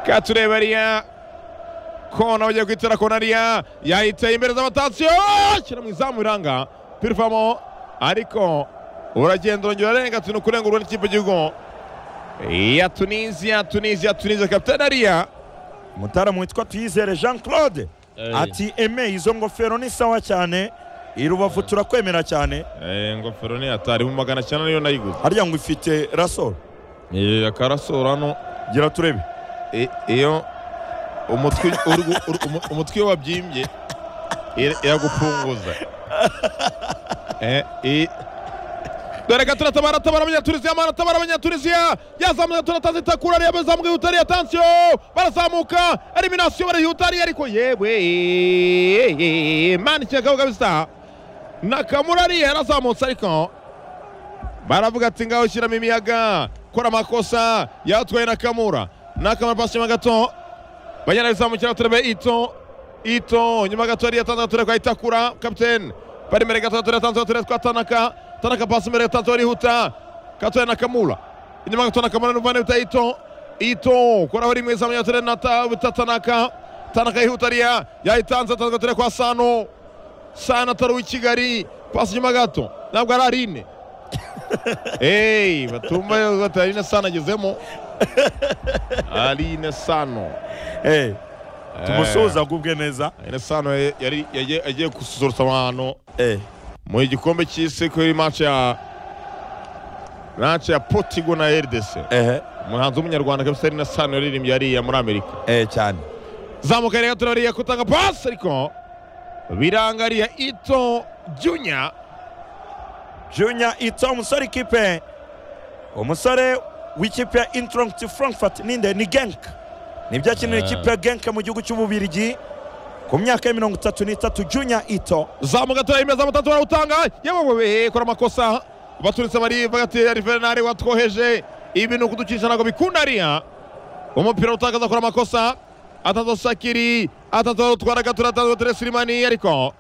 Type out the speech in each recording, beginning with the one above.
Katurebaria kona bagiye kwitera konariya yayiteye imbere z'amatasiyo ashyira mu izamu biranga pirivamo ariko uragenda urongera urenga tunu kurenga urwo n'ikipe gihugu ya tunisiya tunisiya tunisiya kapitani ariya umutaramu witwa tuyizere jean claude ati eme izo ngofero ni sawa cyane i rubavu turakwemera cyane ingofero ni atari mu magana cyenda niyo nayiguze harya ngo ifite rasoro akarasora hano gira turebe i- iyo umutwe uri gu- uri- umu- umutwe iyo wabyimbye ira- iragupfunguza Eh, i- dore ka turatabara tabara abanyatunisiya mana tabara abanyatunisiya yazamuye turataza itakura ariya bezamu bwihutariye atansiyo barazamuka eliminasiyo barihutariye ariko yewe mana ikigabo kabisa nakamura ariya yarazamutse ariko baravuga ati ngaho shyiramo imiyaga kora amakosa yatwaye nakamura nakamura pasi nyuma gato banyana bizamukira turebe ito ito nyuma gato yari yatanze gato kwa itakura kapitene bari imbere gato gato yatanze gato kwa tanaka tanaka pasi imbere gato arihuta gato ya nakamura inyuma gato nakamura n'umuvane bita ito ito koraho rimwe izamuye gato nata bita tanaka tanaka yihuta ariya yayitanze atanze gato kwa sano sano atari uw'i kigali pasi nyuma gato ntabwo ari arine Hey, batumba bati Aline Sano agezemo Aline Sano Eh, tumusuhuze agubwe neza Aline Sano eh, yari yagiye- agiye gususurutsa abantu Eh, mu gikombe cy'isi kuri match ya match ya Portugal na RDC ehe, umuhanzi w'umunyarwanda kabisa Aline Sano yaririmbye yariya muri Amerika eh, cyane zamuka rero turariya kutanga pasi ariko birangariya Ito Junior junior ito umusore ikipe umusore w'ikipe ya intronct frankfurt ninde ni genk nibyo akinira Ah. ikipe ya genk mu gihugu cy'ububirigi ku myaka ya mirongo itatu n'itatu junior ito zamuka turayimeza amutatu barawutanga yewe wewe kora amakosa baturutse barivuga ati arivenari watwoheje ibintu kuducisha ntabwo bikunda ariya umupira utakaza kora amakosa atazo sakiri atazo utwara gatura atazo teresimani ariko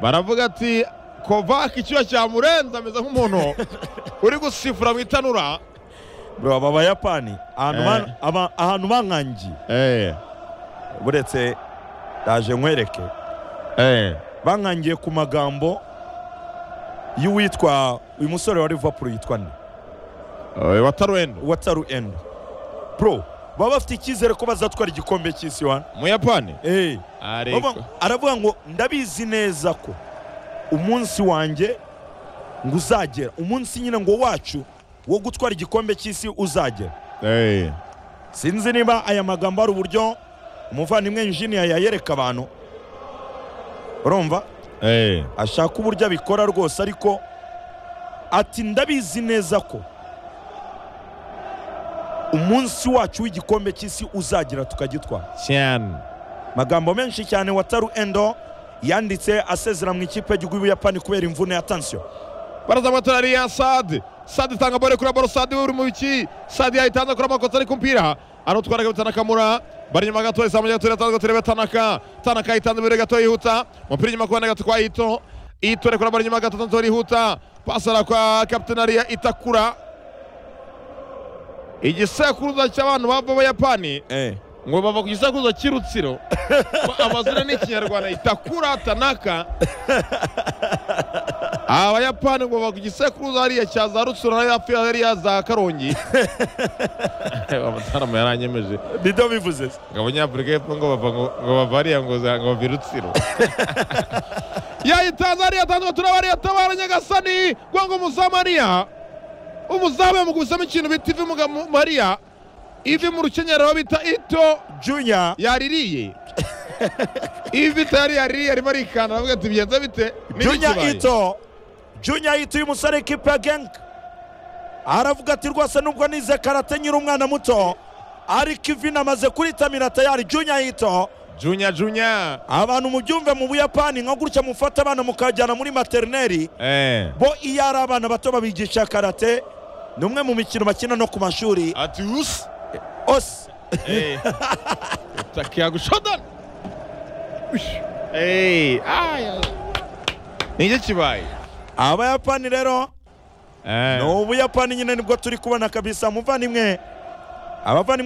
baravuga ati kovaka icyuya cyamurenze ameze nk'umuntu uri gusifura mu itanura bro aba bayapani ahantu Eh. ban- aba- ahantu bankangiye buretse ndaje nkwereke bankangiye ku magambo y'uwitwa uyu musore wa liverpool yitwa nde watarwendo wataru enda bro baba bafite icyizere ko bazatwara igikombe cy'isi wana muyapani Eh, baba- aravuga ngo ndabizi neza ko umunsi wanjye ngo uzagera umunsi nyine ngo wacu wo gutwara igikombe cy'isi uzagera Eh. sinzi niba aya magambo ari uburyo umuvandimwe injiniya yayereka abantu urumva Eh. ashaka uburyo abikora rwose ariko ati ndabizi neza ko umunsi wacu w'igikombe cy'isi uzagira tukagitwara cyane magambo menshi cyane wataru endo yanditse asezera mu ikipe y'igihugu y'ubuyapani kubera imvune ya tansiyo barazamuka turariya sade sade itanga bore kuri baro sade uri mu biki sade yayitanze kuri amakosa ariko umupira arutwara kabita nakamura bari inyuma gato izamu rya tureba gato turebe tanaka tanaka yitanze imbere gato yihuta umupira inyuma kubona gato kwa ito ito rekura bari inyuma gato tanto yihuta pasara kwa kapiteni ariya itakura igisekuruza cy'abantu bava abayapani ngo bava ku gisekuruza cy'irutsiro Ngo amazina ni ikinyarwanda itakura tanaka abayapani ngo bava ku gisekuruza hariya cya za rutsiro hariya hafi hariya za karongi amatara yaranyemeje nibyo bivuze se. ngo abanyafurika y'epfo ngo bava ngo ngo bava hariya ngo za- ngo bava i rutsiro yayitanze hariya atanzwe turabariya tabara nyagasani ngo ngo umuzamu hariya umuzamu yamukubisemo ikintu bita ivi mu ga- mu- hariya ivi mu rukenyerero bita ito junior yaririye ivi itari yaririye arimo arikanda aravuga ati bigenze bite Ni junior n'ikibaye." ito junior ito uyu musore w'ikipe ya genk aravuga ati rwose nubwo nize karate nyiri umwana muto ariko ivi namaze kuritamira tayari junior ito junya junya abantu mubyumve mu buyapani nka gutya mufata abana mukajyana muri materineri eh bo iyo ari abana bato babigisha karate ni umwe mu mikino bakina no ku mashuri ati usi ose eh utakia gushodana Ush. eh aya nige kibaye abayapani rero eh ni ubuyapani nyine nibwo turi kubona kabisa muvandimwe abavandimwe